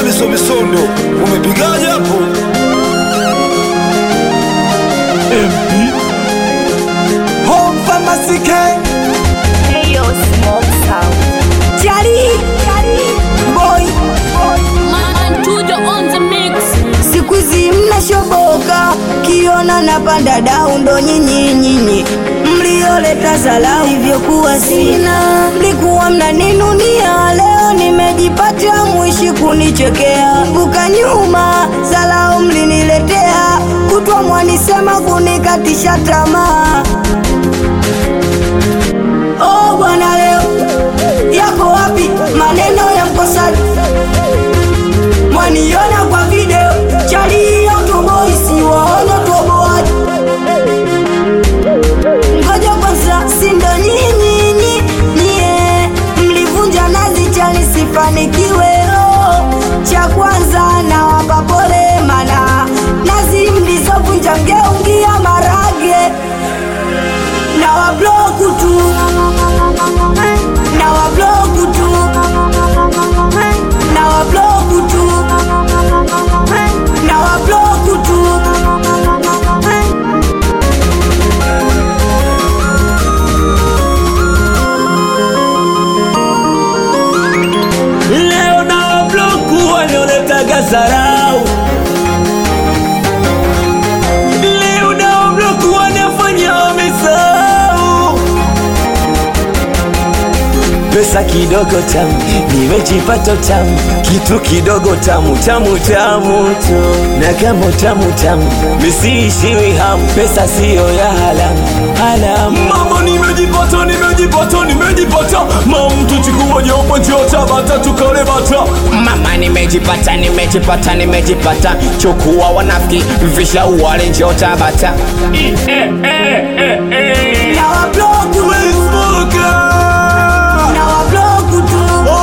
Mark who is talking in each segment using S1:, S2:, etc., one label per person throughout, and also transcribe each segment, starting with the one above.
S1: misomisondo umepigaje hapo MP
S2: Home Pharmacy Gang
S3: Hey yo, smoke sound.
S4: Chali boy,
S5: Man, Tujo on the mix.
S4: siku hizi mnashoboka, kiona napanda dau, ndo nyinyi nyinyi mlioleta zalau, hivyokuwa sina, mlikuwa mnaninunia, leo nimejipata, mwishi kunichekea, buka nyuma, zalau mliniletea, kutwa mwanisema kunikatisha tamaa. Oh bwana, leo yako wapi maneno ya mkosaji? Mwaniona kwa video chali ya utoboi, si waona utoboaji. Ngoja kwanza, si ndo nyinyi nyi- nyie mlivunja nazi chali sifanikiwe. Oh, cha kwanza nawapa pole, mana nazi mlizovunja mgeungia marage na wabloku tu na wabloku tu na wabloku tu na wabloku tu
S2: Leo na bloku wanaoletaga zarau Leo na bloku wanafanya wamesahau Pesa kidogo tamu, nimejipata tamu, kitu kidogo tamu tamu tamu tu, na kama tamu tamu, misiishiwi hamu, pesa siyo ya halamu halamu. Mama, nimejipata nimejipata nimejipata, mama mtu chukua jopo njoo Tabata tukale bata. Mama, nimejipata nimejipata nimejipata, chukua wanafiki visha wale njoo Tabata.
S4: na wabloku na wabloku tu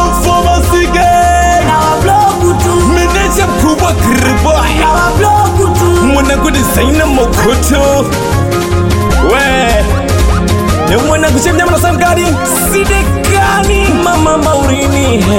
S4: na wabloku tu
S2: Meneja mkubwa Kriboy
S4: na wabloku tu
S2: mwanangu desaina mokoto we ni mwanangu chemnyama na samgari sidekani mama maurini he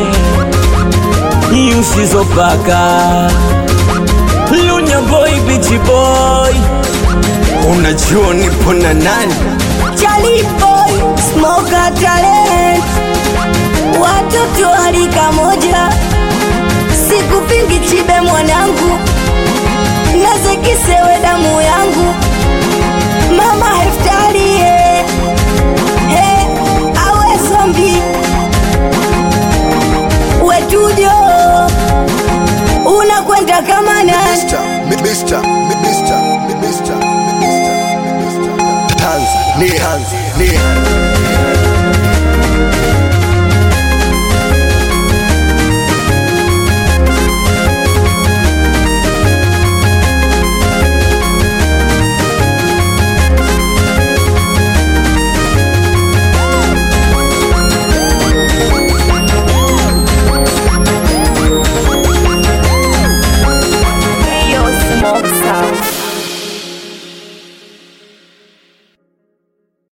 S2: yusizopaka lunya boy bichi boy unajua nipo na nani
S4: Charlie boy, smoker talent, watoto wa rika moja, sikupingi chibe mwanangu, nazekisewe damu yangu, mama heftari he, he, awe zombi wetujo, unakwenda kama nani?
S1: Mr. Mi- Mr. Mi- Mr. Mi- Mr. Mi- Mr. Mi- Mr. Tanzania Tanzania